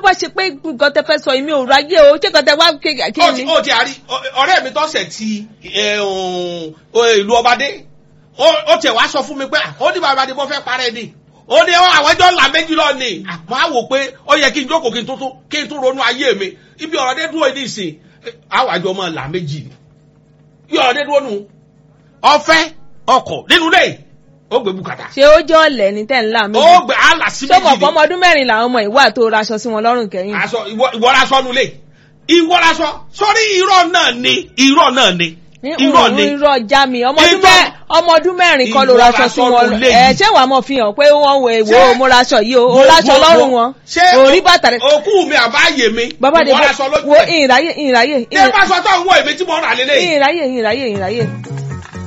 bá ṣe pé nǹkan tẹ fẹ́ sọ yìí mi ò ráyè o ṣé nǹkan tẹ wá kí kí ó ni. ti ó ti àrí ọ- ọ̀rẹ́ mi tọ́sẹ̀ ti ẹ, òun, ọ, ìlú ọbadé ó ó tiẹ̀ wá sọ fún mi pé à, ó ní bàbá ni mo fẹ́ parẹ́ ni ó ní ọ, àwọn ẹjọ́ ńlá méjì lọ ni àmọ́ àwò pé ó yẹ kí n jókòó kí n tó tó kí n tó ronú ayé mi ibi ọ̀rọ̀ dé dúró ní ìsìn ẹ, àwọn àjọ ọmọ là méjì ni ibi ọ̀rọ̀ dé dúró nù ọ̀fẹ́ ọkọ̀ nínú ilé ó gbé bùkátà ṣé ó jẹ́ ọ̀lẹ́ ní tẹ̀ ńlá mi. ó gbé àlà sí ṣé mọ̀ méjì fún ọmọ ni ọdún mẹ́rin làwọn ọmọ ìwà tó raṣọ sí wọn lọ́rùn kẹ́yìn. aṣọ ìwọ ìwọ lásọ nulẹ̀ ìwọ lásọ sórí irọ́ náà ni irọ́ náà ni irọ́ ni irọ́ já mi ọmọ ọdún Irọ́- mẹ́- ọmọ ọdún mẹ́rin kan ló Ìwọ raṣọ sí raṣọ wọn nulẹ̀ ẹ yìí. ṣé wàá mọ̀ fi hàn pé wọ́n wo èwo Ṣé- mo raṣọ yìí o o Wo- raṣọ wo- lọ́rùn wo- wọn ṣé orí bàtà rẹ. òkú mi àbáyé mi bàbá de ìwọ lásọ lójú wo ẹ̀. ìráyè ìráyè ní bá sọ tó ń wọ èmi tí mo rà lélẹ̀ ìráyè ìráyè ìráyè